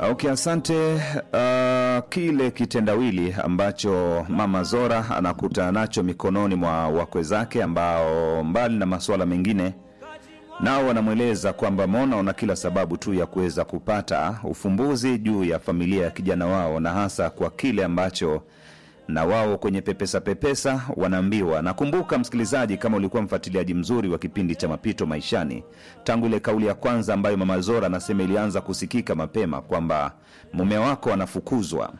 Okay, asante. Uh, kile kitendawili ambacho mama Zora anakutana nacho mikononi mwa wakwe zake ambao mbali na masuala mengine nao wanamweleza kwamba Mona una kila sababu tu ya kuweza kupata ufumbuzi juu ya familia ya kijana wao, na hasa kwa kile ambacho na wao kwenye pepesa pepesa wanaambiwa. Nakumbuka msikilizaji, kama ulikuwa mfuatiliaji mzuri wa kipindi cha Mapito Maishani, tangu ile kauli ya kwanza ambayo mama Zora anasema ilianza kusikika mapema kwamba mume wako anafukuzwa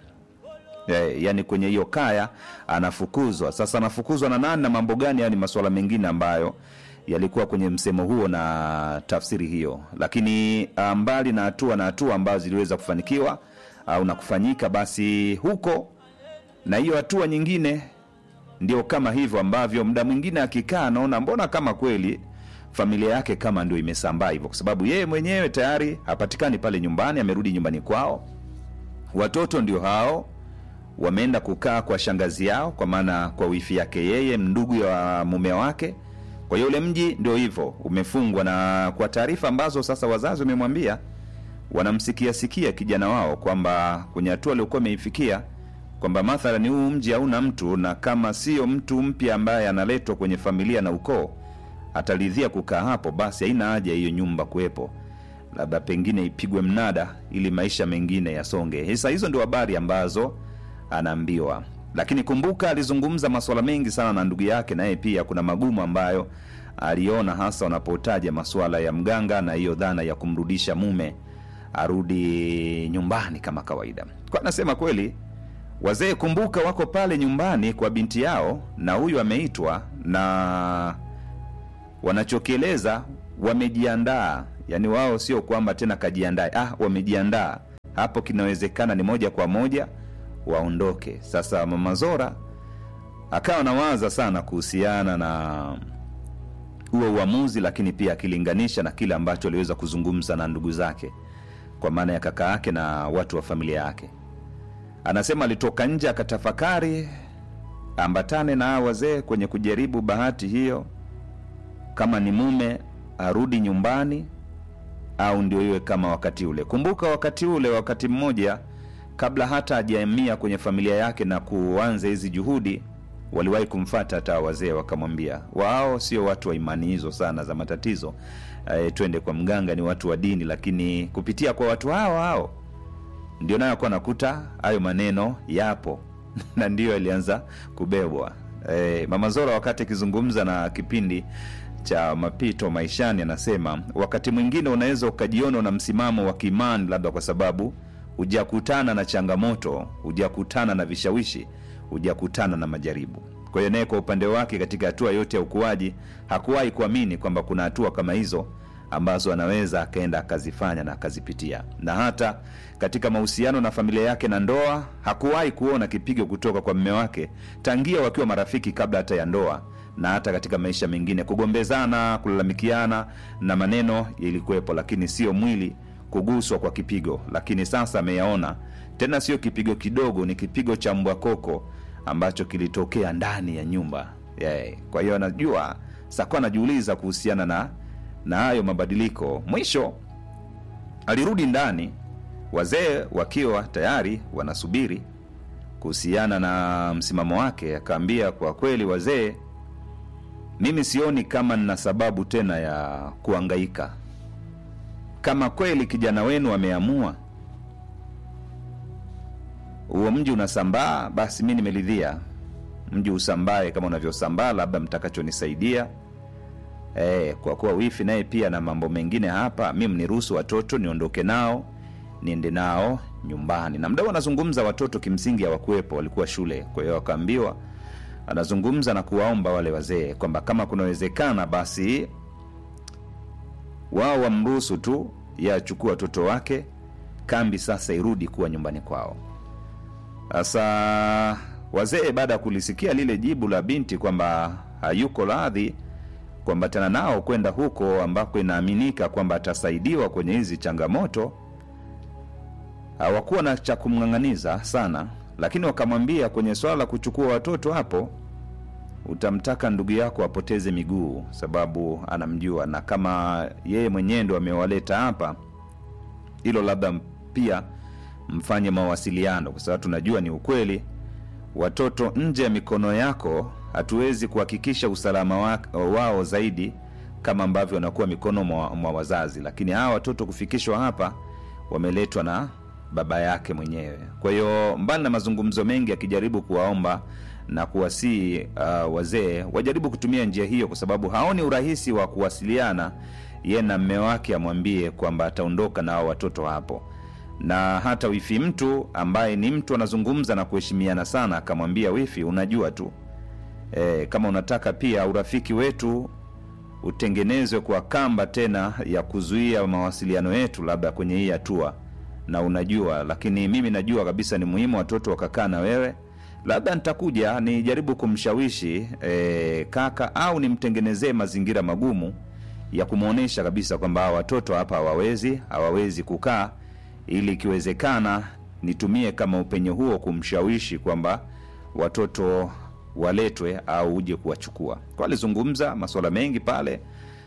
Eh, yani kwenye hiyo kaya anafukuzwa. Sasa anafukuzwa na nani na mambo gani? Yani masuala mengine ambayo yalikuwa kwenye msemo huo na tafsiri hiyo, lakini ah, mbali na hatua na hatua ambazo ziliweza kufanikiwa au na kufanyika, basi huko na hiyo hatua nyingine ndio kama hivyo ambavyo muda mwingine akikaa anaona mbona kama kweli familia yake kama ndio imesambaa hivyo, kwa sababu yeye mwenyewe tayari hapatikani pale nyumbani, amerudi nyumbani kwao, watoto ndio hao wameenda kukaa kwa shangazi yao, kwa maana kwa wifi yake yeye, ndugu ya mume wake. Kwa hiyo ule mji ndio hivyo umefungwa, na kwa taarifa ambazo sasa wazazi wamemwambia, wanamsikia sikia kijana wao kwamba kwenye hatua aliokuwa ameifikia kwamba mathalan huu mji hauna mtu, na kama sio mtu mpya ambaye analetwa kwenye familia na ukoo ataridhia kukaa hapo, basi haina haja hiyo nyumba kuwepo, labda pengine ipigwe mnada ili maisha mengine yasonge. Sasa hizo ndio habari ambazo anaambiwa, lakini kumbuka, alizungumza masuala mengi sana na ndugu yake, naye pia kuna magumu ambayo aliona, hasa wanapotaja masuala ya mganga na hiyo dhana ya kumrudisha mume arudi nyumbani kama kawaida. Kwa anasema kweli wazee kumbuka, wako pale nyumbani kwa binti yao, na huyu ameitwa na wanachokieleza wamejiandaa. Yani wao sio kwamba tena kajiandae, ah, wamejiandaa hapo. Kinawezekana ni moja kwa moja waondoke. Sasa mama Zora akawa nawaza sana kuhusiana na huo uamuzi, lakini pia akilinganisha na kile ambacho aliweza kuzungumza na ndugu zake, kwa maana ya kaka yake na watu wa familia yake. Anasema alitoka nje akatafakari, ambatane na hawa wazee kwenye kujaribu bahati hiyo, kama ni mume arudi nyumbani au ndio iwe kama wakati ule. Kumbuka wakati ule, wakati mmoja kabla hata hajahamia kwenye familia yake na kuanza hizi juhudi, waliwahi kumfata hata wazee wakamwambia, wao sio watu wa imani hizo sana za matatizo, e, twende kwa mganga, ni watu wa dini. Lakini kupitia kwa watu hao hao ndio nayo akuwa nakuta hayo maneno yapo na ndiyo alianza kubebwa. E, mama Zora wakati akizungumza na kipindi cha mapito maishani, anasema wakati mwingine unaweza ukajiona una msimamo wa kiimani, labda kwa sababu hujakutana na changamoto, hujakutana na vishawishi, hujakutana na majaribu. Kwa hiyo naye kwa upande wake, katika hatua yote ya ukuaji, hakuwahi kuamini kwamba kuna hatua kama hizo ambazo anaweza akaenda akazifanya na akazipitia, na hata katika mahusiano na familia yake na ndoa hakuwahi kuona kipigo kutoka kwa mme wake tangia wakiwa marafiki kabla hata ya ndoa, na hata katika maisha mengine kugombezana, kulalamikiana na maneno ilikuwepo, lakini sio mwili kuguswa kwa kipigo. Lakini sasa ameyaona tena, sio kipigo kidogo, ni kipigo cha mbwa koko ambacho kilitokea ndani ya nyumba yeah. Kwa hiyo anajua sakuwa anajiuliza kuhusiana na na hayo mabadiliko. Mwisho alirudi ndani, wazee wakiwa tayari wanasubiri kuhusiana na msimamo wake. Akaambia, kwa kweli wazee, mimi sioni kama nina sababu tena ya kuangaika. Kama kweli kijana wenu ameamua huo mji unasambaa, basi mi nimeridhia mji usambae kama unavyosambaa, labda mtakachonisaidia Eh, kwa kuwa wifi naye pia na mambo mengine hapa, mi mniruhusu watoto niondoke nao niende nao nyumbani. Na mdau anazungumza, watoto kimsingi hawakuwepo, walikuwa shule. Kwa hiyo wakaambiwa, anazungumza na kuwaomba wale wazee kwamba kama kunawezekana, basi wao wamruhusu tu ye achukua watoto wake, kambi sasa irudi kuwa nyumbani kwao. Sasa wazee baada ya kulisikia lile jibu la binti kwamba hayuko radhi kuambatana nao kwenda huko ambako inaaminika kwamba atasaidiwa kwenye hizi changamoto, hawakuwa na cha kumng'ang'aniza sana, lakini wakamwambia kwenye swala la kuchukua watoto hapo, utamtaka ndugu yako apoteze miguu, sababu anamjua, na kama yeye mwenyewe ndo amewaleta hapa, hilo labda pia mfanye mawasiliano, kwa sababu tunajua ni ukweli, watoto nje ya mikono yako hatuwezi kuhakikisha usalama wa, wao zaidi kama ambavyo wanakuwa mikono mwa, mwa wazazi, lakini hawa watoto kufikishwa hapa wameletwa na baba yake mwenyewe. Kwa hiyo mbali na mazungumzo mengi akijaribu kuwaomba na kuwasii uh, wazee wajaribu kutumia njia hiyo, kwa sababu haoni urahisi wa kuwasiliana ye na mme wake amwambie kwamba ataondoka na hao watoto hapo, na hata wifi mtu ambaye ni mtu anazungumza na kuheshimiana sana, akamwambia wifi, unajua tu e, kama unataka pia urafiki wetu utengenezwe kwa kamba tena ya kuzuia mawasiliano yetu, labda kwenye hii hatua, na unajua, lakini mimi najua kabisa ni muhimu watoto wakakaa na wewe labda nitakuja nijaribu kumshawishi e, kaka au nimtengenezee mazingira magumu ya kumwonyesha kabisa kwamba hawa watoto hapa hawawezi hawawezi kukaa, ili ikiwezekana nitumie kama upenyo huo kumshawishi kwamba watoto waletwe au uje kuwachukua. Kwa alizungumza masuala mengi pale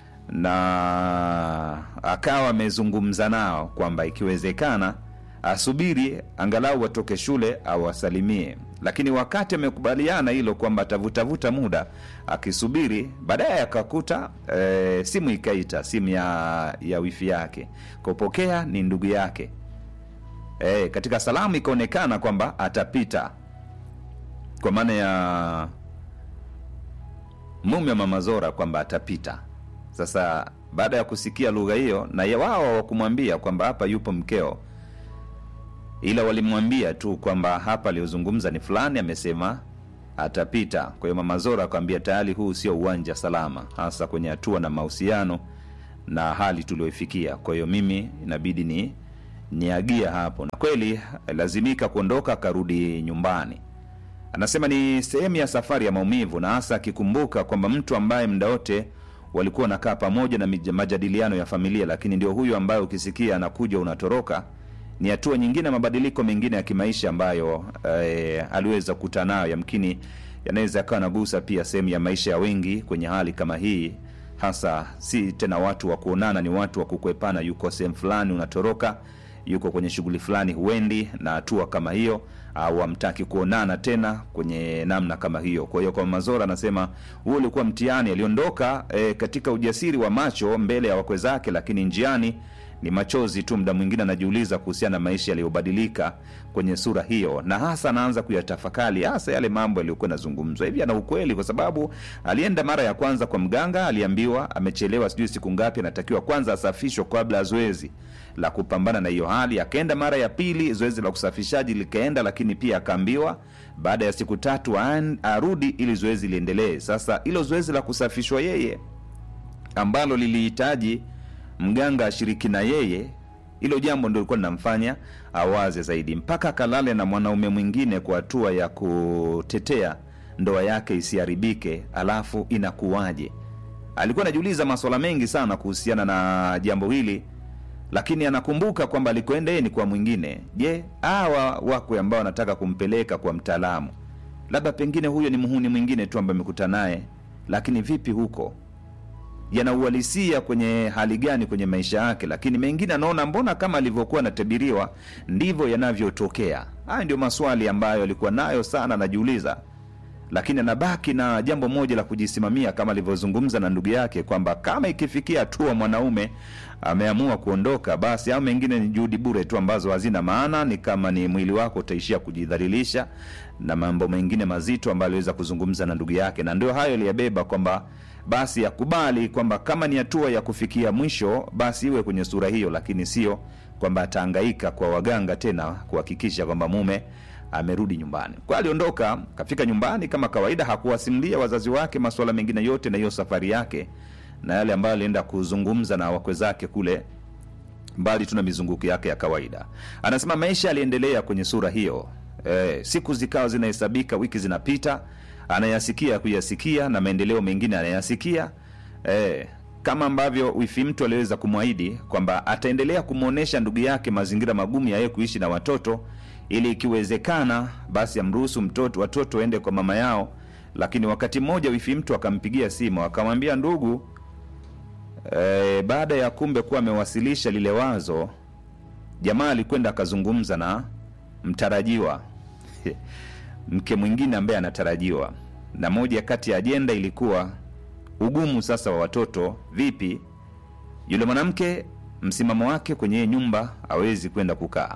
na akawa amezungumza nao kwamba ikiwezekana asubiri angalau watoke shule awasalimie, lakini wakati amekubaliana hilo kwamba atavutavuta muda akisubiri, baadaye akakuta e, simu ikaita, simu ya ya wifi yake, kupokea ni ndugu yake. E, katika salamu ikaonekana kwamba atapita, kwa maana ya mume wa mama Zora kwamba atapita. Sasa baada ya kusikia lugha hiyo, na ya wao hawakumwambia kwamba hapa yupo mkeo ila walimwambia tu kwamba hapa aliyozungumza ni fulani, amesema atapita. Kwa hiyo mama Zora akamwambia tayari huu sio uwanja salama, hasa kwenye hatua na mahusiano na hali tulioifikia. Kwa hiyo mimi inabidi ni niagia hapo, na kweli lazimika kuondoka, akarudi nyumbani. Anasema ni sehemu ya safari ya maumivu, na hasa akikumbuka kwamba mtu ambaye muda wote walikuwa wanakaa pamoja na majadiliano ya familia, lakini ndio huyu ambaye ukisikia anakuja unatoroka ni hatua nyingine, mabadiliko mengine ya kimaisha ambayo eh, aliweza kukutana nayo, yamkini yanaweza yakawa nagusa pia sehemu ya maisha ya wengi kwenye hali kama hii, hasa si tena watu wa kuonana, ni watu wa kukwepana. Yuko sehemu fulani unatoroka, yuko kwenye shughuli fulani huendi, na hatua kama hiyo, au hamtaki kuonana tena kwenye namna kama hiyo. Kwa hiyo kwa Mazora anasema huo ulikuwa mtihani. Aliondoka eh, katika ujasiri wa macho mbele ya wakwe zake, lakini njiani ni machozi tu. Muda mwingine anajiuliza kuhusiana na maisha yaliyobadilika kwenye sura hiyo, na hasa anaanza kuyatafakari hasa yale mambo yaliyokuwa yanazungumzwa hivi. Ana ukweli, kwa sababu alienda mara ya kwanza kwa mganga, aliambiwa amechelewa sijui siku ngapi, anatakiwa kwanza asafishwe kabla ya zoezi la kupambana na hiyo hali. Akaenda mara ya pili, zoezi la kusafishaji likaenda, lakini pia akaambiwa baada ya siku tatu arudi ili zoezi liendelee. Sasa hilo zoezi la kusafishwa yeye ambalo lilihitaji mganga ashiriki na yeye, hilo jambo ndio lilikuwa linamfanya awaze zaidi, mpaka akalale na mwanaume mwingine kwa hatua ya kutetea ndoa yake isiharibike. Alafu inakuwaje? Alikuwa anajiuliza maswala mengi sana kuhusiana na jambo hili, lakini anakumbuka kwamba alikoenda yeye ni kwa mwingine. Je, hawa wakwe ambao wanataka kumpeleka kwa mtaalamu, labda pengine huyo ni muhuni mwingine tu ambaye amekutana naye, lakini vipi huko yanauhalisia kwenye hali gani kwenye maisha yake, lakini mengine anaona mbona kama alivyokuwa anatabiriwa ndivyo yanavyotokea. Haya ndio maswali ambayo alikuwa nayo sana anajiuliza, lakini anabaki na jambo moja la kujisimamia, kama alivyozungumza na ndugu yake kwamba kama ikifikia hatua mwanaume ameamua kuondoka, basi au mengine ni juhudi bure tu ambazo hazina maana, ni kama ni mwili wako utaishia kujidhalilisha na mambo mengine mazito ambayo aliweza kuzungumza na ndugu yake, na ndio hayo aliyabeba kwamba basi yakubali kwamba kama ni hatua ya kufikia mwisho, basi iwe kwenye sura hiyo, lakini sio kwamba atahangaika kwa waganga tena kuhakikisha kwamba mume amerudi nyumbani. Kwa aliondoka, kafika nyumbani kama kawaida, hakuwasimulia wazazi wake masuala mengine yote na hiyo safari yake na yale ambayo alienda kuzungumza na wakwe zake kule, mbali tu na mizunguko yake ya kawaida. Anasema maisha yaliendelea kwenye sura hiyo. E, siku zikawa zinahesabika, wiki zinapita anayasikia kuyasikia na maendeleo mengine anayasikia e, kama ambavyo wifi mtu aliweza kumwahidi kwamba ataendelea kumwonyesha ndugu yake mazingira magumu ya yeye kuishi na watoto, ili ikiwezekana basi amruhusu mtoto watoto waende kwa mama yao. Lakini wakati mmoja wifi mtu akampigia simu akamwambia, ndugu e, baada ya kumbe kuwa amewasilisha lile wazo jamaa alikwenda akazungumza na mtarajiwa mke mwingine ambaye anatarajiwa, na moja kati ya ajenda ilikuwa ugumu sasa wa watoto. Vipi yule mwanamke msimamo wake kwenye nyumba hawezi kwenda kukaa,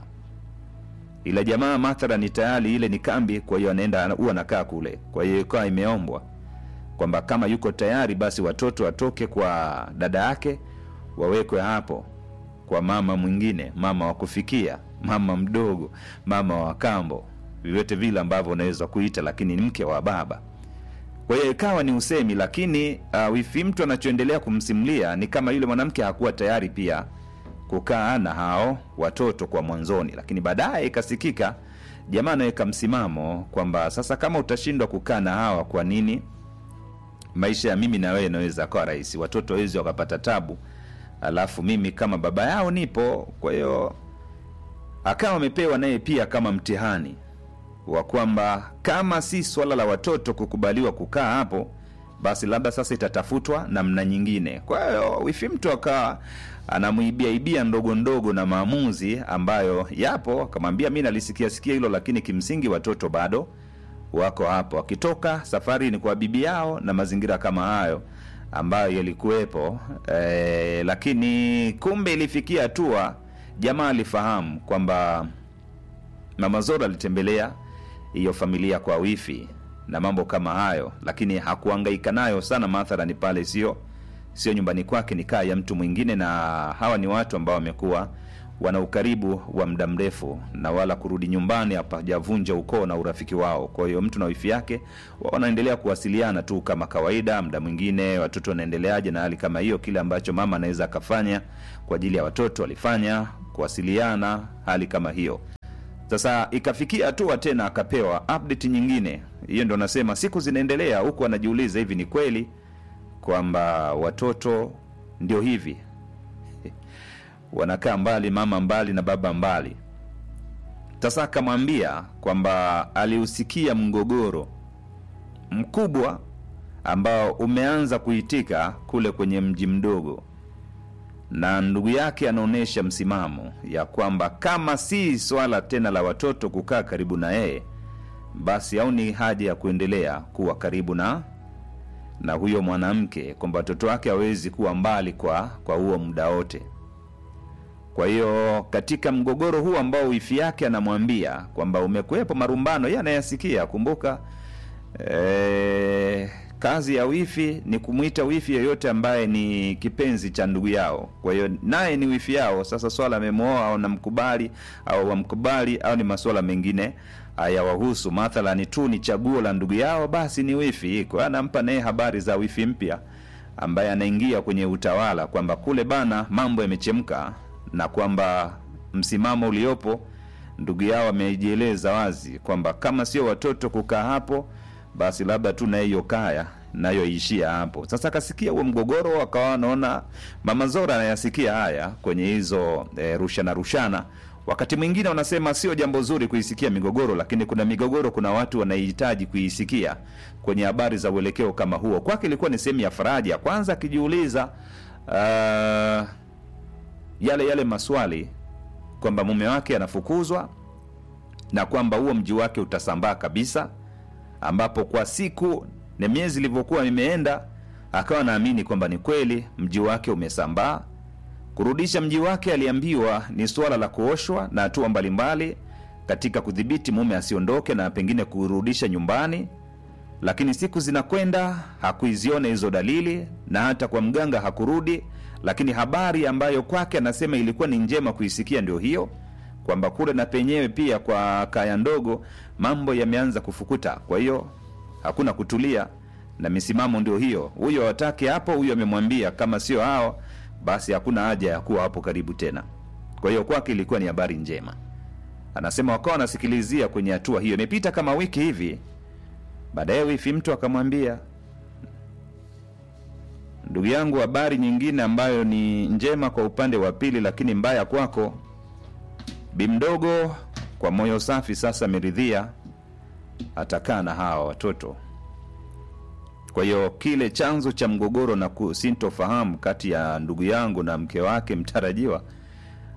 ila jamaa mathala ni tayari ile ni kambi, kwa hiyo anaenda huwa anakaa kule. Kwa hiyo ikawa imeombwa kwamba kama yuko tayari, basi watoto watoke kwa dada yake wawekwe hapo kwa mama mwingine, mama wa kufikia, mama mdogo, mama wa kambo, vyovyote vile ambavyo unaweza kuita, lakini ni mke wa baba. Kwa hiyo ikawa ni usemi, lakini uh, wifi mtu anachoendelea kumsimulia ni kama yule mwanamke hakuwa tayari pia kukaa na hao watoto kwa mwanzoni, lakini baadaye ikasikika jamaa anaweka msimamo kwamba sasa kama utashindwa kukaa na hawa, kwa nini maisha ya mimi na wewe inaweza akawa rahisi, watoto wawezi wakapata tabu, alafu mimi kama baba yao nipo. Kwa hiyo akawa amepewa naye pia kama mtihani wa kwamba kama si swala la watoto kukubaliwa kukaa hapo, basi labda sasa itatafutwa namna nyingine. Kwa hiyo wifi mtu akawa anamwibia ibia ndogo ndogo na maamuzi ambayo yapo, akamwambia mi nalisikia sikia hilo, lakini kimsingi watoto bado wako hapo, akitoka safari ni kwa bibi yao na mazingira kama hayo ambayo yalikuwepo. E, lakini kumbe ilifikia hatua jamaa alifahamu kwamba mama Zora alitembelea hiyo familia kwa wifi na mambo kama hayo, lakini hakuangaika nayo sana. Mathalani pale sio sio nyumbani kwake, ni kaa ya mtu mwingine, na hawa ni watu ambao wamekuwa wana ukaribu wa muda mrefu, na wala kurudi nyumbani hapajavunja ukoo na urafiki wao. Kwa hiyo mtu na wifi yake wanaendelea kuwasiliana tu kama kawaida, muda mwingine watoto wanaendeleaje na hali kama hiyo, kile ambacho mama anaweza akafanya kwa ajili ya watoto alifanya, kuwasiliana, hali kama hiyo. Sasa ikafikia hatua tena akapewa update nyingine. Hiyo ndo nasema siku zinaendelea, huku anajiuliza hivi, ni kweli kwamba watoto ndio hivi wanakaa mbali, mama mbali na baba mbali. Sasa akamwambia kwamba aliusikia mgogoro mkubwa ambao umeanza kuitika kule kwenye mji mdogo, na ndugu yake anaonyesha msimamo ya kwamba kama si swala tena la watoto kukaa karibu na yeye, basi au ni haja ya kuendelea kuwa karibu na na huyo mwanamke, kwamba watoto wake hawezi kuwa mbali kwa kwa huo muda wote. Kwa hiyo katika mgogoro huu ambao wifi yake anamwambia kwamba umekuwepo marumbano, yeye anayasikia. Kumbuka e, kazi ya wifi ni kumwita wifi yeyote ambaye ni kipenzi cha ndugu yao. Kwa hiyo naye ni wifi yao. Sasa swala amemwoa au namkubali au wamkubali au ni masuala mengine hayawahusu, mathalani tu ni chaguo la ndugu yao, basi ni wifi. Kwa hiyo anampa naye habari za wifi mpya ambaye anaingia kwenye utawala kwamba kule bana mambo yamechemka na kwamba msimamo uliopo ndugu yao amejieleza wazi kwamba kama sio watoto kukaa hapo, basi labda tu na hiyo kaya nayo ishia hapo. Sasa akasikia huo mgogoro, akawa anaona mama Zora anayasikia haya kwenye hizo e, rushana rushana. Wakati mwingine wanasema sio jambo zuri kuisikia migogoro, lakini kuna migogoro, kuna watu wanaihitaji kuisikia kwenye habari za uelekeo kama huo. Kwake ilikuwa ni sehemu ya faraja, kwanza akijiuliza uh, yale yale maswali kwamba mume wake anafukuzwa na kwamba huo mji wake utasambaa kabisa, ambapo kwa siku na miezi ilivyokuwa imeenda, akawa naamini kwamba ni kweli mji wake umesambaa. Kurudisha mji wake, aliambiwa ni suala la kuoshwa na hatua mbalimbali katika kudhibiti mume asiondoke na pengine kurudisha nyumbani, lakini siku zinakwenda, hakuiziona hizo dalili, na hata kwa mganga hakurudi lakini habari ambayo kwake anasema ilikuwa ni njema kuisikia ndio hiyo kwamba kule na penyewe pia kwa kaya ndogo mambo yameanza kufukuta. Kwa hiyo hakuna kutulia na misimamo ndio hiyo, huyo watake hapo, huyo amemwambia kama sio hao basi hakuna haja ya kuwa hapo karibu tena. Kwa hiyo kwake ilikuwa ni habari njema. Anasema wakawa wanasikilizia kwenye hatua hiyo. Imepita kama wiki hivi, baadaye wifi mtu akamwambia Ndugu yangu, habari nyingine ambayo ni njema kwa upande wa pili, lakini mbaya kwako. Bi mdogo kwa moyo safi sasa ameridhia, atakaa na hawa watoto. Kwa hiyo kile chanzo cha mgogoro na sintofahamu kati ya ndugu yangu na mke wake mtarajiwa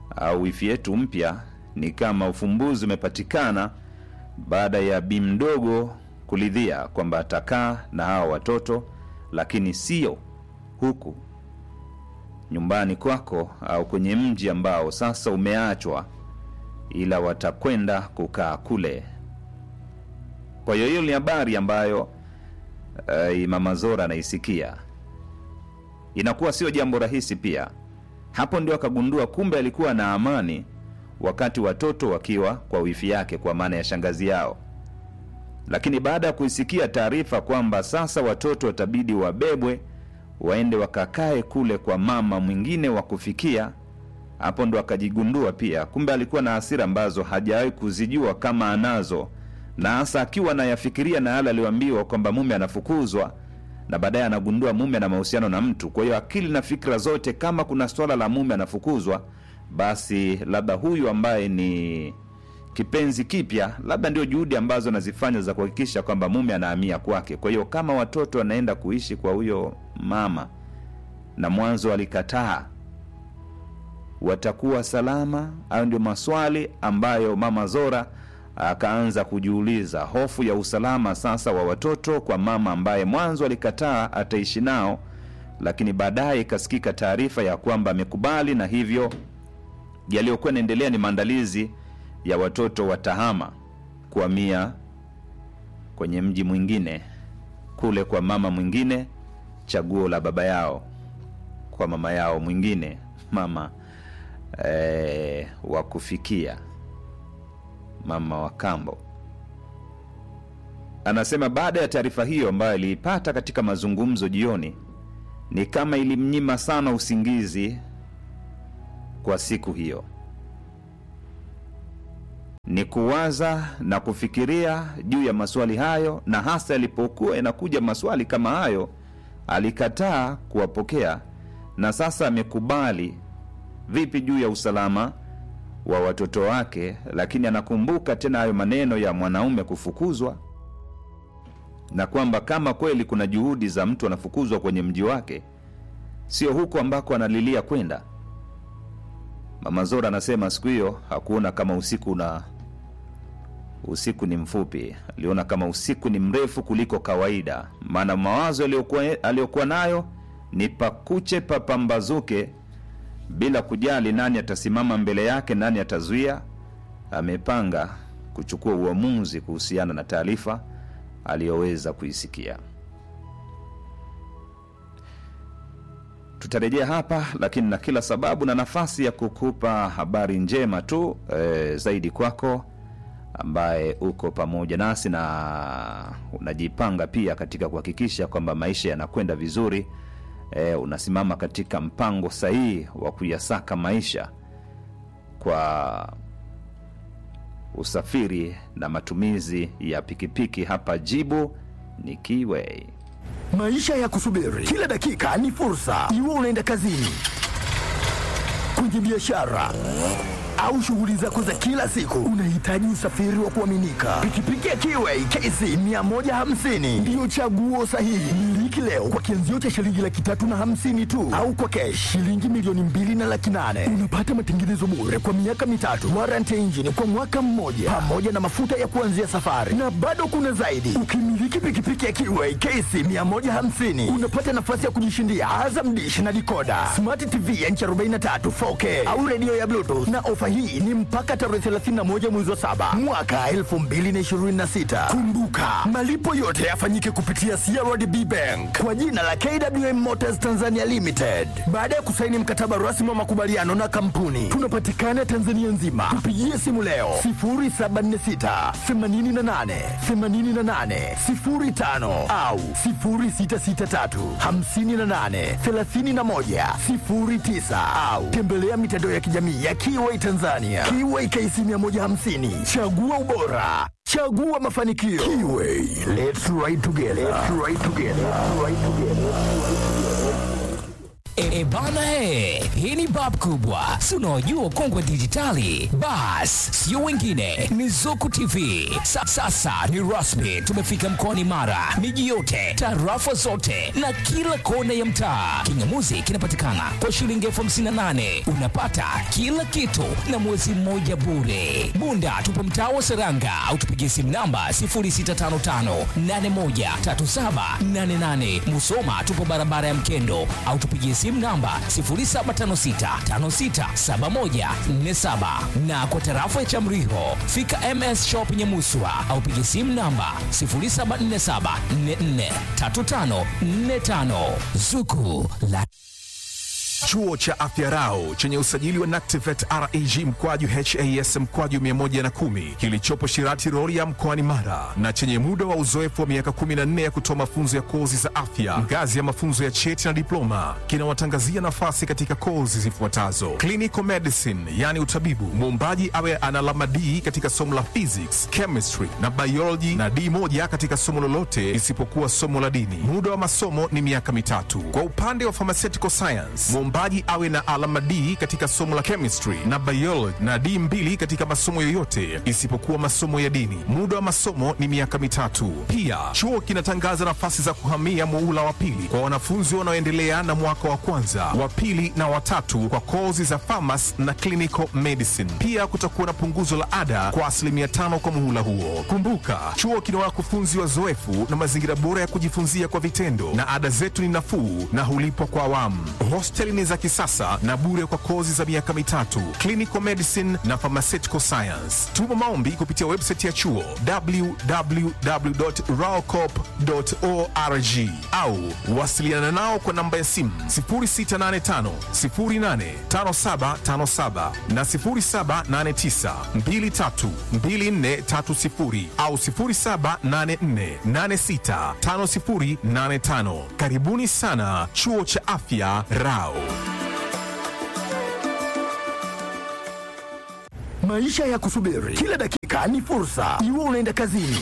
au wifi yetu mpya ni kama ufumbuzi umepatikana baada ya bi mdogo kulidhia kwamba atakaa na hawa watoto, lakini sio huku nyumbani kwako au kwenye mji ambao sasa umeachwa, ila watakwenda kukaa kule. Kwa hiyo hiyo ni habari ambayo uh, Mama Zora anaisikia, inakuwa sio jambo rahisi pia. Hapo ndio akagundua kumbe alikuwa na amani wakati watoto wakiwa kwa wifi yake, kwa maana ya shangazi yao. Lakini baada ya kuisikia taarifa kwamba sasa watoto watabidi wabebwe waende wakakae kule kwa mama mwingine wa kufikia, hapo ndo akajigundua pia kumbe alikuwa na hasira ambazo hajawahi kuzijua kama anazo, na hasa akiwa anayafikiria na yale aliyoambiwa kwamba mume anafukuzwa na baadaye anagundua mume ana mahusiano na mtu. Kwa hiyo akili na fikra zote, kama kuna swala la mume anafukuzwa, basi labda huyu ambaye ni kipenzi kipya, labda ndio juhudi ambazo anazifanya za kuhakikisha kwamba mume anahamia kwake. Kwa hiyo kama watoto wanaenda kuishi kwa huyo mama na mwanzo alikataa, watakuwa salama? Hayo ndio maswali ambayo mama Zora akaanza kujiuliza, hofu ya usalama sasa wa watoto kwa mama ambaye mwanzo alikataa ataishi nao, lakini baadaye ikasikika taarifa ya kwamba amekubali, na hivyo yaliyokuwa yanaendelea ni maandalizi ya watoto watahama kuhamia kwenye mji mwingine kule kwa mama mwingine, chaguo la baba yao kwa mama yao mwingine, mama eh, wa kufikia mama wa kambo. Anasema baada ya taarifa hiyo ambayo aliipata katika mazungumzo jioni, ni kama ilimnyima sana usingizi kwa siku hiyo ni kuwaza na kufikiria juu ya maswali hayo, na hasa yalipokuwa yanakuja maswali kama hayo, alikataa kuwapokea na sasa amekubali. Vipi juu ya usalama wa watoto wake? Lakini anakumbuka tena hayo maneno ya mwanaume kufukuzwa, na kwamba kama kweli kuna juhudi za mtu anafukuzwa kwenye mji wake, sio huko ambako analilia kwenda. Mama Zora anasema siku hiyo hakuona kama usiku na usiku ni mfupi, aliona kama usiku ni mrefu kuliko kawaida, maana mawazo aliyokuwa aliyokuwa nayo ni pakuche papambazuke, bila kujali nani atasimama mbele yake, nani atazuia. Amepanga kuchukua uamuzi kuhusiana na taarifa aliyoweza kuisikia. Tutarejea hapa lakini na kila sababu na nafasi ya kukupa habari njema tu e, zaidi kwako ambaye uko pamoja nasi na unajipanga pia katika kuhakikisha kwamba maisha yanakwenda vizuri. E, unasimama katika mpango sahihi wa kuyasaka maisha kwa usafiri na matumizi ya pikipiki. Hapa jibu ni Kiway. Maisha ya kusubiri kila dakika ni fursa, iwe unaenda kazini, kwenye biashara au shughuli zako za kila siku, unahitaji usafiri wa kuaminika. Pikipiki ya Kiway KC 150 ndiyo chaguo sahihi. Miliki leo kwa kianzio cha shilingi laki tatu na hamsini tu, au kwa kesh shilingi milioni mbili na laki nane. Unapata matengenezo bure kwa miaka mitatu, warranty ya injini kwa mwaka mmoja, pamoja na mafuta ya kuanzia safari, na bado kuna zaidi. Ukimiliki pikipiki ya Kiway KC 150 unapata nafasi ya kujishindia Azam Dish na dikoda, smart TV ya inchi 43 4K au redio ya Bluetooth na ofa hii ni mpaka tarehe 31 mwezi wa saba mwaka 2026. Kumbuka, malipo yote yafanyike kupitia CRDB Bank kwa jina la KWM Motors Tanzania Limited. Baada ya kusaini mkataba rasmi wa makubaliano na kampuni, tunapatikana Tanzania nzima. Tupigie simu leo 0746 88 88 05 au 0663 58 31 09 au tembelea mitandao ya kijamii ya Kiway Tanzania. Kiway KC 150. Chagua ubora. Chagua mafanikio. Kiway. Let's ride together. Let's ride together. Let's ride together. E, bana he, hii ni bab kubwa, si unaojua ukongwe dijitali. Bas, sio wengine, ni Zuku TV. Sa, sasa ni rasmi, tumefika mkoani Mara, miji yote, tarafa zote na kila kona ya mtaa. Kingamuzi kinapatikana kwa shilingi elfu hamsini na nane unapata kila kitu na mwezi mmoja bure. Bunda tupo mtaa wa Seranga au tupigie simu namba 0655813788. Musoma tupo barabara ya Mkendo au tupigie simu namba 0756567147 na kwa tarafa ya Chamriho fika MS Shop Nyamuswa au pigie simu namba 0747443545 Zuku la Chuo cha Afya Rau chenye usajili wa NACTIVET REG mkwaju HAS mkwaju 110 kilichopo Shirati Rorya mkoani Mara na chenye muda wa uzoefu wa miaka 14 ya kutoa mafunzo ya kozi za afya ngazi ya mafunzo ya cheti na diploma kinawatangazia nafasi katika kozi zifuatazo: clinical medicine, yani utabibu, muombaji awe ana alama D katika somo la physics, chemistry na biology na D moja katika somo lolote isipokuwa somo la dini. Muda wa masomo ni miaka mitatu. Kwa upande wa pharmaceutical science, mwombaji awe na alama D katika somo la chemistry na biology na D mbili katika masomo yoyote isipokuwa masomo ya dini. Muda wa masomo ni miaka mitatu. Pia chuo kinatangaza nafasi za kuhamia muhula wa pili kwa wanafunzi wanaoendelea na mwaka wa kwanza, wa pili na watatu kwa kozi za pharmacy na clinical medicine. Pia kutakuwa na punguzo la ada kwa asilimia tano kwa muhula huo. Kumbuka, chuo kina wakufunzi wazoefu na mazingira bora ya kujifunzia kwa vitendo, na ada zetu ni nafuu na hulipwa kwa awamu. Hosteli ni za kisasa na bure kwa kozi za miaka mitatu, clinical medicine na pharmaceutical science. Tuma maombi kupitia website ya chuo www.raocop.org au wasiliana nao kwa namba ya simu 0685 085757 na 0789 232430 au 0784865085. Karibuni sana chuo cha afya Rao. Maisha ya kusubiri kila dakika ni fursa, iwe unaenda kazini,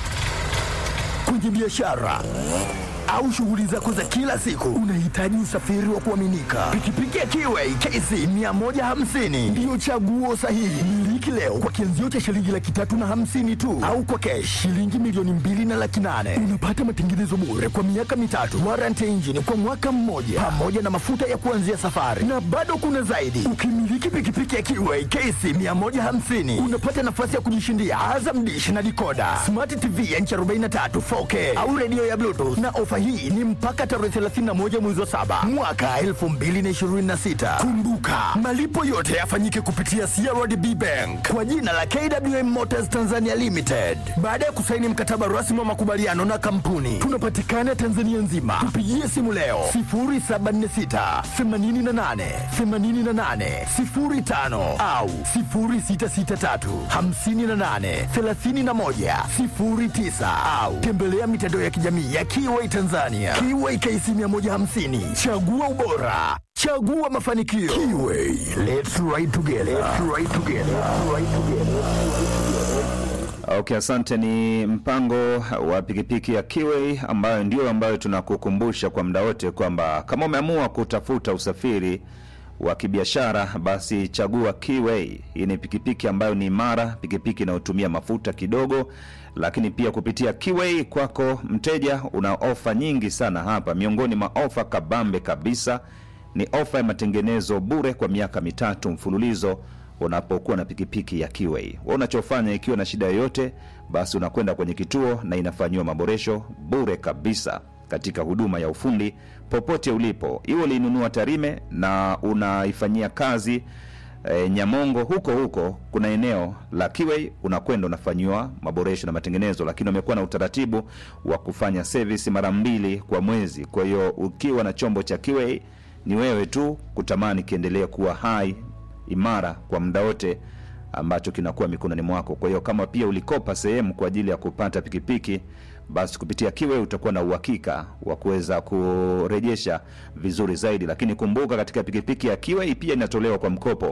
kwenye biashara au shughuli zako za kila siku, unahitaji usafiri wa kuaminika. Pikipiki ya Kiway KC 150 ndiyo chaguo sahihi. Miliki leo kwa kianzio cha shilingi laki tatu na hamsini tu, au kwa kesh shilingi milioni mbili na laki nane. Unapata matengenezo bure kwa miaka mitatu, warranty engine kwa mwaka mmoja, pamoja na mafuta ya kuanzia safari, na bado kuna zaidi. Ukimiliki pikipiki ya Kiway KC 150 unapata nafasi ya kujishindia Azam Dish na dikoda, smart TV ya inchi 43 4K au redio ya Bluetooth na ofa hii ni mpaka tarehe 31 mwezi wa saba mwaka 2026. Kumbuka, malipo yote yafanyike kupitia CRDB Bank kwa jina la KWM Motors Tanzania Limited. Baada ya kusaini mkataba rasmi wa makubaliano na kampuni, tunapatikana Tanzania nzima. Tupigie simu leo 0746 88 88 05 au 0663 58 31 09 au tembelea mitandao ya kijamii ya Kiway Tanzania. Kiway KC 150. Chagua ubora. Chagua mafanikio. Kiway. Let's ride together. Let's ride together. Let's ride together. Okay, asante. Ni mpango wa pikipiki ya Kiway ambayo ndio ambayo tunakukumbusha kwa muda wote kwamba kama umeamua kutafuta usafiri wa kibiashara basi chagua Kiway. Hii ni pikipiki ambayo ni imara, pikipiki inayotumia mafuta kidogo, lakini pia kupitia Kiway kwako mteja una ofa nyingi sana hapa. Miongoni mwa ofa kabambe kabisa ni ofa ya matengenezo bure kwa miaka mitatu mfululizo unapokuwa na pikipiki ya Kiway. Wewe unachofanya ikiwa na shida yoyote, basi unakwenda kwenye kituo na inafanyiwa maboresho bure kabisa katika huduma ya ufundi popote ulipo, iwe ulinunua Tarime na unaifanyia kazi e, Nyamongo, huko huko kuna eneo la Kiway, unakwenda unafanyiwa maboresho na matengenezo, lakini wamekuwa na utaratibu wa kufanya service mara mbili kwa mwezi. Kwa hiyo ukiwa na chombo cha Kiway ni wewe tu kutamani kiendelee kuwa hai imara kwa muda wote ambacho kinakuwa mikononi mwako. Kwa hiyo kama pia ulikopa sehemu kwa ajili ya kupata pikipiki, basi kupitia Kiwe utakuwa na uhakika wa kuweza kurejesha vizuri zaidi. Lakini kumbuka, katika pikipiki ya Kiwe pia inatolewa kwa mkopo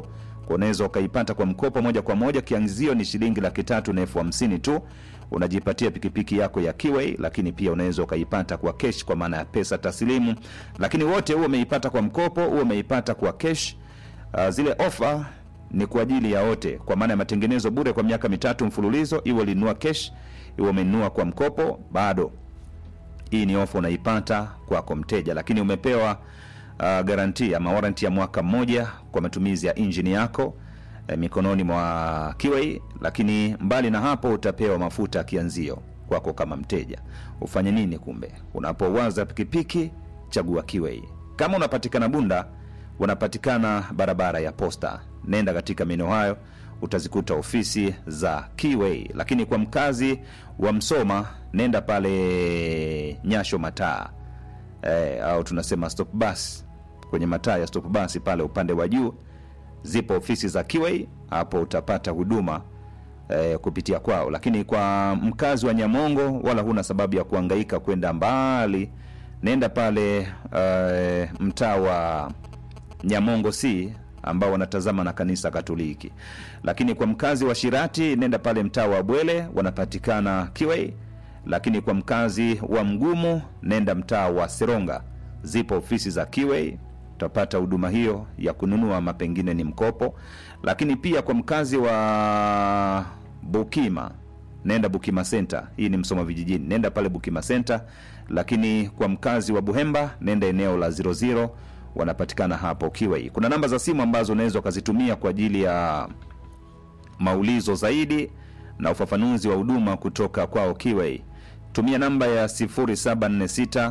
Kwa unaweza ukaipata kwa mkopo moja kwa moja, kianzio ni shilingi laki tatu na elfu hamsini tu, unajipatia pikipiki yako ya Kiway, lakini pia unaweza ukaipata kwa kesh, kwa maana ya pesa taslimu, lakini wote huo umeipata kwa mkopo, huo umeipata kwa kesh. Uh, zile ofa ni kwa ajili ya wote, kwa maana ya matengenezo bure kwa miaka mitatu mfululizo, iwe ulinunua kesh, iwe umenunua kwa mkopo, bado hii ni ofa unaipata kwako mteja, lakini umepewa uh, garanti ama warranty ya mwaka mmoja kwa matumizi ya injini yako eh, mikononi mwa Kiway. Lakini mbali na hapo, utapewa mafuta ya kianzio kwako kama mteja. Ufanye nini? Kumbe unapowaza pikipiki, chagua Kiway. Kama unapatikana Bunda, unapatikana barabara ya Posta, nenda katika maeneo hayo utazikuta ofisi za Kiway. Lakini kwa mkazi wa Msoma, nenda pale Nyasho mataa eh, au tunasema stop bus kwenye mataa ya stop bus pale upande wa juu zipo ofisi za Kiway, hapo utapata huduma eh, kupitia kwao. Lakini kwa mkazi wa Nyamongo, wala huna sababu ya kuhangaika kwenda mbali, nenda pale eh, mtaa wa Nyamongo C ambao wanatazama na kanisa Katoliki. Lakini kwa mkazi wa Shirati, nenda pale mtaa wa Bwele, wanapatikana Kiway. Lakini kwa mkazi wa Mgumu, nenda mtaa wa Seronga, zipo ofisi za Kiway, utapata huduma hiyo ya kununua ama pengine ni mkopo. Lakini pia kwa mkazi wa Bukima, nenda Bukima Center, hii ni Msoma vijijini, nenda pale Bukima Center. Lakini kwa mkazi wa Buhemba, nenda eneo la 00 wanapatikana hapo Kiway. Kuna namba za simu ambazo unaweza ukazitumia kwa ajili ya maulizo zaidi na ufafanuzi wa huduma kutoka kwao Kiway. Tumia namba ya 0746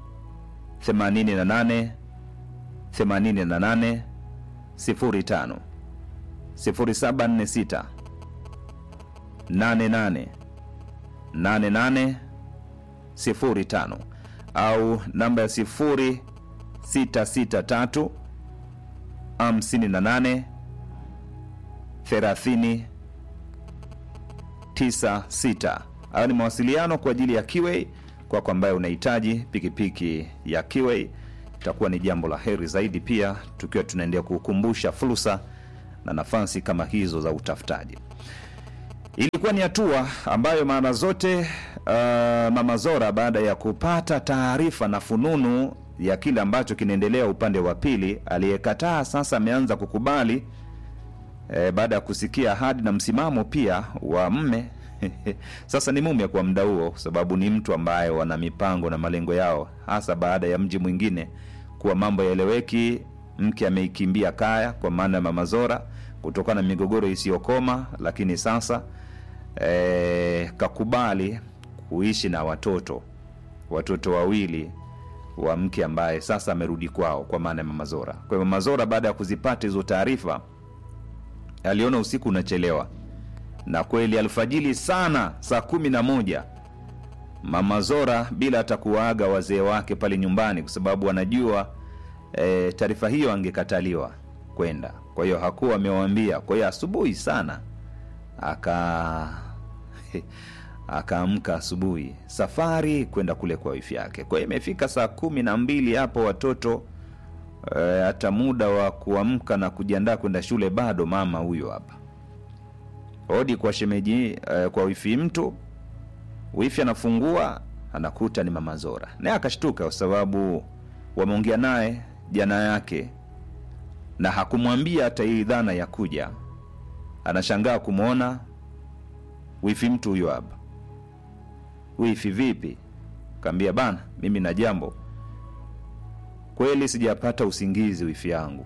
88 88 05 0746 88 88 05 au namba ya 0 663 58 30 96. Hayo ni mawasiliano kwa ajili ya Kiway kwako ambaye unahitaji pikipiki ya Kiway, itakuwa ni jambo la heri zaidi, pia tukiwa tunaendelea kukumbusha fursa na nafasi kama hizo za utafutaji. Ilikuwa ni hatua ambayo mara zote uh, Mama Zora baada ya kupata taarifa na fununu ya kile ambacho kinaendelea upande wa pili, aliyekataa sasa ameanza kukubali e, baada ya kusikia ahadi na msimamo pia wa mme sasa ni mume kwa muda huo, kwa sababu ni mtu ambaye wana mipango na malengo yao, hasa baada ya mji mwingine kuwa mambo yaeleweki. Mke ameikimbia kaya, kwa maana ya Mama Zora, kutokana na migogoro isiyokoma, lakini sasa e, kakubali kuishi na watoto watoto wawili wa mke ambaye sasa amerudi kwao, kwa maana ya Mama Zora. Kwa hiyo Mama Zora baada ya kuzipata hizo taarifa aliona usiku unachelewa, na kweli alfajili sana, saa kumi na moja Mama Zora bila hata kuwaaga wazee wake pale nyumbani, kwa sababu anajua e, taarifa hiyo angekataliwa kwenda. Kwa hiyo hakuwa amewaambia. Kwa hiyo asubuhi sana aka akaamka asubuhi, safari kwenda kule kwa wifi yake. Kwa hiyo imefika saa kumi na mbili hapo watoto e, hata muda wa kuamka na kujiandaa kwenda shule bado. Mama huyo hapa hodi kwa shemeji e, kwa wifi mtu, wifi anafungua anakuta ni Mama Zora, naye akashtuka kwa sababu wameongea naye jana yake na hakumwambia hata hii dhana ya kuja. Anashangaa kumwona wifi mtu huyo hapa. Wifi vipi? Kaambia bana, mimi na jambo kweli, sijapata usingizi wifi yangu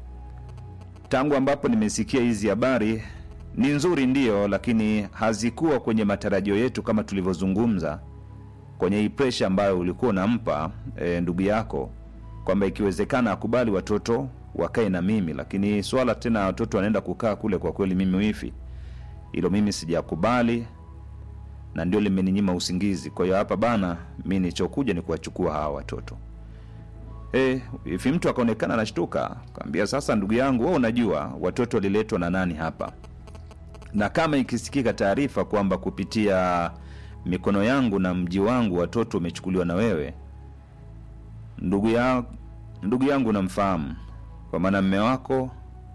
tangu ambapo nimesikia hizi habari. Ni nzuri ndiyo, lakini hazikuwa kwenye matarajio yetu kama tulivyozungumza kwenye hii presha ambayo ulikuwa unampa e, ndugu yako kwamba ikiwezekana akubali watoto wakae na mimi, lakini swala tena watoto wanaenda kukaa kule, kwa kweli mimi wifi hilo mimi sijakubali na ndio limeninyima usingizi. Kwa hiyo hapa bana, mi nilichokuja ni kuwachukua hawa watoto. E, ifi mtu akaonekana anashtuka, kaambia sasa, ndugu yangu, wewe unajua watoto waliletwa na nani hapa? Na kama ikisikika taarifa kwamba kupitia mikono yangu na mji wangu watoto wamechukuliwa na wewe, ndugu ya, ndugu yangu namfahamu, kwa maana mme wako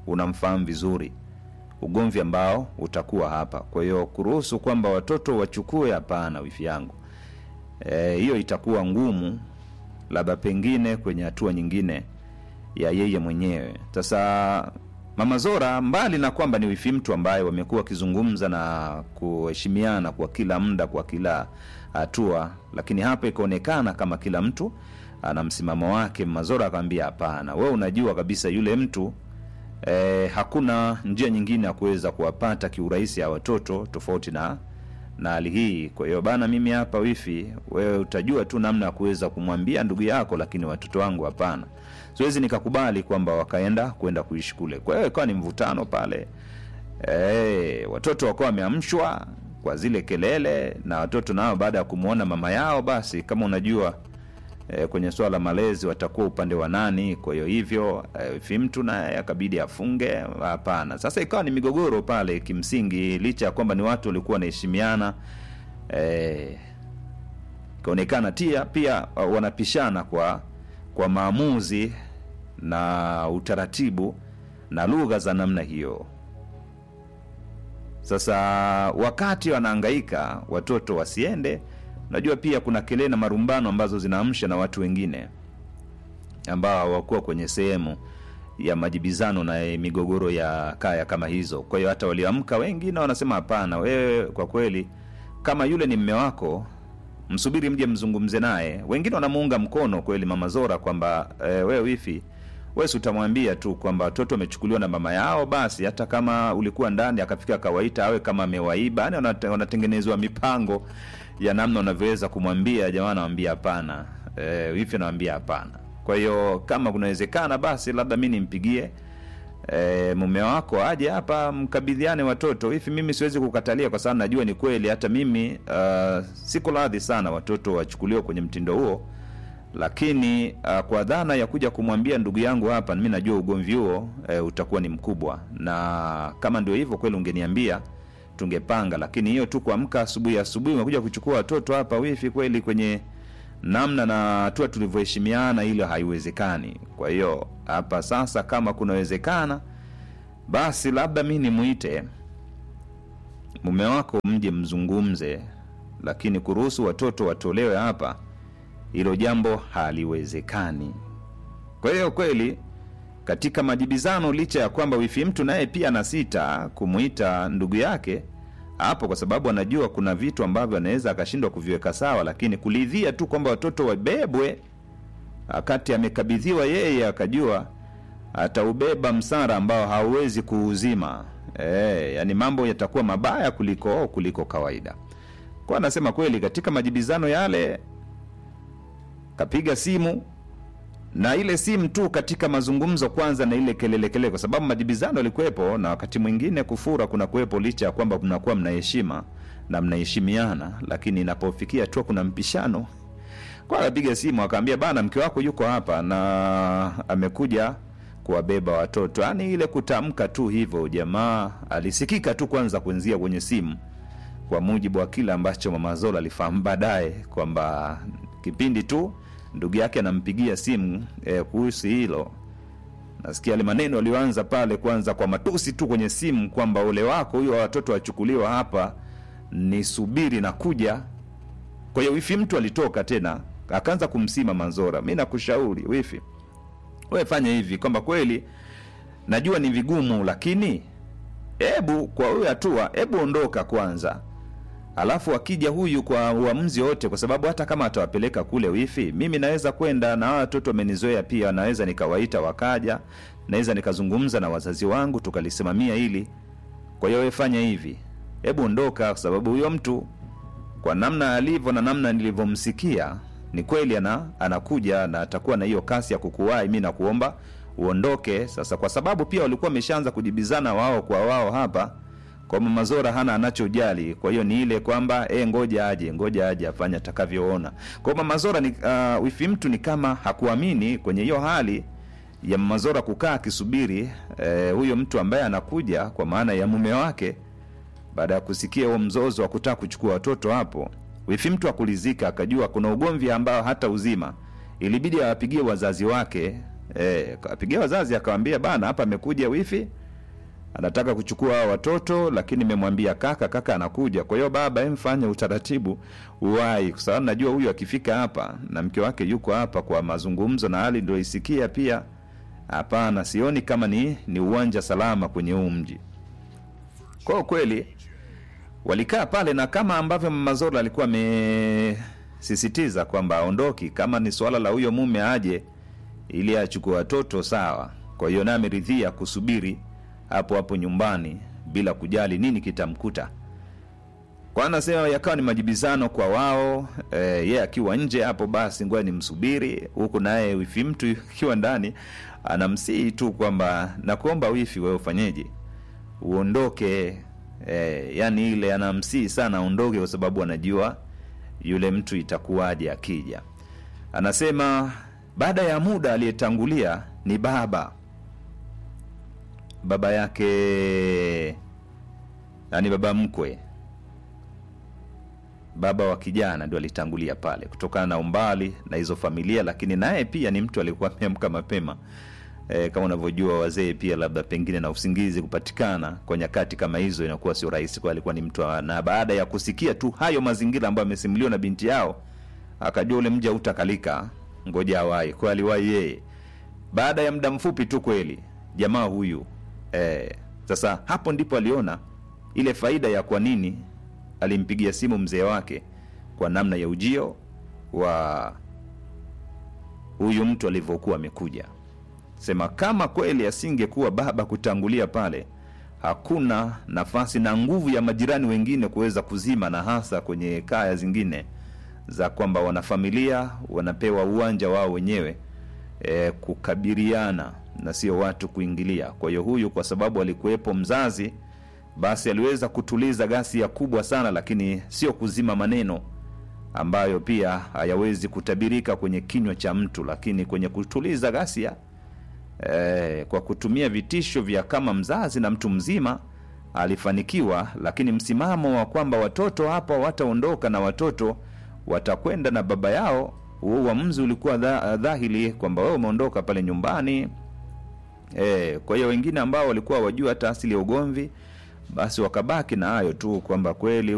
unamfahamu vizuri ugomvi ambao utakuwa hapa kwa hiyo kuruhusu kwamba watoto wachukue hapana wifi yangu Eh, hiyo itakuwa ngumu labda pengine kwenye hatua nyingine ya yeye mwenyewe sasa mama zora mbali na kwamba ni wifi mtu ambaye wamekuwa wakizungumza na kuheshimiana kwa kila muda kwa kila hatua lakini hapa ikaonekana kama kila mtu ana msimamo wake mazora akamwambia hapana we unajua kabisa yule mtu eh, hakuna njia nyingine ya kuweza kuwapata kiurahisi ya watoto tofauti na na hali hii kwa hiyo bana mimi hapa wifi wewe utajua tu namna ya kuweza kumwambia ndugu yako lakini watoto wangu hapana siwezi nikakubali kwamba wakaenda kwenda kuishi kule kwa hiyo ikawa ni mvutano pale e, watoto wakawa wameamshwa kwa zile kelele na watoto nao baada ya kumwona mama yao basi kama unajua e, kwenye swala la malezi watakuwa upande wa nani kwa hiyo hivyo e, fimtu naye akabidi afunge hapana sasa ikawa ni migogoro pale kimsingi licha ya kwamba ni watu walikuwa wanaheshimiana e, ikaonekana tia pia uh, wanapishana kwa kwa maamuzi na utaratibu na lugha za namna hiyo sasa wakati wanaangaika watoto wasiende unajua pia kuna kelele na marumbano ambazo zinaamsha na watu wengine ambao hawakuwa kwenye sehemu ya majibizano na eh, migogoro ya kaya kama hizo kwa hiyo hata walioamka wengi na wanasema hapana wewe kwa kweli kama yule ni mme wako msubiri mje mzungumze naye wengine wanamuunga mkono kweli mama zora kwamba e, wewe wifi wesi utamwambia tu kwamba watoto wamechukuliwa na mama yao basi hata kama ulikuwa ndani akafika akawaita awe kama amewaiba yani wanate- wanatengenezwa mipango ya namna unavyoweza kumwambia jamaa anawambia hapana e, wifi anawambia hapana kwa hiyo kama kunawezekana basi labda mi nimpigie e, mume wako aje hapa mkabidhiane watoto hivi mimi siwezi kukatalia kwa sababu najua ni kweli hata mimi uh, siko radhi sana watoto wachukuliwe kwenye mtindo huo lakini uh, kwa dhana ya kuja kumwambia ndugu yangu hapa mi najua ugomvi huo uh, utakuwa ni mkubwa na kama ndio hivyo kweli ungeniambia tungepanga lakini hiyo tu kuamka asubuhi asubuhi umekuja kuchukua watoto hapa wifi kweli kwenye namna na hatua tulivyoheshimiana hilo haiwezekani kwa hiyo hapa sasa kama kunawezekana basi labda mi nimwite mume wako mje mzungumze lakini kuruhusu watoto watolewe hapa hilo jambo haliwezekani kwa hiyo kweli katika majibizano licha ya kwamba wifi mtu naye pia na sita kumwita ndugu yake hapo kwa sababu anajua kuna vitu ambavyo anaweza akashindwa kuviweka sawa lakini kulidhia tu kwamba watoto wabebwe wakati amekabidhiwa yeye akajua ataubeba msara ambao hauwezi kuuzima e, yani mambo yatakuwa mabaya kuliko kuliko kawaida kwa anasema kweli katika majibizano yale kapiga simu na ile simu tu katika mazungumzo kwanza na ile kelele kelele kwa sababu majibizano yalikuwepo na wakati mwingine kufura kuna kuwepo licha ya kwamba mnakuwa mnaheshima na mnaheshimiana lakini inapofikia tu kuna mpishano kwa akapiga simu akaambia bana mke wako yuko hapa na amekuja kuwabeba watoto yaani ile kutamka tu hivyo jamaa alisikika tu kwanza kuenzia kwenye simu kwa mujibu wa kile ambacho mama zola alifahamu baadaye kwamba kipindi tu ndugu yake anampigia simu eh, kuhusu hilo nasikia yale maneno aliyoanza pale kwanza kwa matusi tu kwenye simu kwamba ule wako huyo watoto wachukuliwa hapa ni subiri na kuja kwa hiyo wifi mtu alitoka tena akaanza kumsima manzora mi nakushauri wifi we fanya hivi kwamba kweli najua ni vigumu lakini hebu kwa huyo hatua hebu ondoka kwanza alafu akija huyu kwa uamuzi wote kwa sababu hata kama atawapeleka kule wifi mimi naweza kwenda na hawa watoto wamenizoea pia naweza nikawaita wakaja naweza nikazungumza na wazazi wangu tukalisimamia hili kwa hiyo wewe fanya hivi hebu ondoka kwa sababu huyo mtu kwa namna alivyo na namna nilivyomsikia ni kweli ana, anakuja na atakuwa na hiyo kasi ya kukuwahi mi nakuomba uondoke sasa kwa sababu pia walikuwa wameshaanza kujibizana wao kwa wao hapa kwa mama zora hana anachojali kwa hiyo ni ile kwamba e, ngoja aje ngoja aje afanye atakavyoona kwa mama zora ni uh, wifi mtu ni kama hakuamini kwenye hiyo hali ya mama zora kukaa akisubiri eh, huyo mtu ambaye anakuja kwa maana ya mume wake baada ya kusikia huo mzozo wa kutaka kuchukua watoto hapo wifi mtu akulizika akajua kuna ugomvi ambao hata uzima ilibidi awapigie wazazi wake eh, kapigia wazazi akawambia bana hapa amekuja wifi anataka kuchukua hawa watoto lakini nimemwambia kaka kaka anakuja kwa hiyo baba emfanye utaratibu uwai kwa sababu najua huyu akifika hapa na mke wake yuko hapa kwa mazungumzo na hali ndio isikia pia hapana sioni kama ni ni uwanja salama kwenye huu mji kwa kweli walikaa pale na kama ambavyo mama Zola alikuwa amesisitiza kwamba aondoki kama ni swala la huyo mume aje ili achukue watoto sawa kwa hiyo naye ameridhia kusubiri hapo hapo nyumbani bila kujali nini kitamkuta kwa anasema yakawa ni majibizano kwa wao e, ye akiwa nje hapo basi ngoja nimsubiri huku naye wifi mtu akiwa ndani anamsihi tu kwamba nakuomba wifi wewe ufanyeje uondoke e, yani ile anamsihi sana aondoke kwa sababu anajua yule mtu itakuwaje akija anasema baada ya muda aliyetangulia ni baba baba yake yani baba mkwe baba wa kijana ndio alitangulia pale kutokana na umbali na hizo familia lakini naye pia ni mtu alikuwa ameamka mapema e, kama unavyojua wazee pia labda pengine na usingizi kupatikana kwa nyakati kama hizo inakuwa sio rahisi kwa alikuwa ni mtu wa- na baada ya kusikia tu hayo mazingira ambayo amesimuliwa na binti yao akajua ule mji hautakalika ngoja awai kwa aliwahi yeye baada ya muda mfupi tu kweli jamaa huyu eh, sasa hapo ndipo aliona ile faida ya kwa nini alimpigia simu mzee wake kwa namna ya ujio wa huyu mtu alivyokuwa amekuja sema kama kweli asingekuwa baba kutangulia pale hakuna nafasi na nguvu ya majirani wengine kuweza kuzima na hasa kwenye kaya zingine za kwamba wanafamilia wanapewa uwanja wao wenyewe e, kukabiliana na sio watu kuingilia kwa hiyo huyu kwa sababu alikuwepo mzazi basi aliweza kutuliza ghasia kubwa sana lakini sio kuzima maneno ambayo pia hayawezi kutabirika kwenye kinywa cha mtu lakini kwenye kutuliza ghasia eh, kwa kutumia vitisho vya kama mzazi na mtu mzima alifanikiwa lakini msimamo wa kwamba watoto hapa wataondoka na watoto watakwenda na baba yao huo uamuzi ulikuwa dha, dhahiri kwamba wewe umeondoka pale nyumbani e, kwa hiyo wengine ambao walikuwa wajua hata asili ya ugomvi basi wakabaki na hayo tu kwamba kweli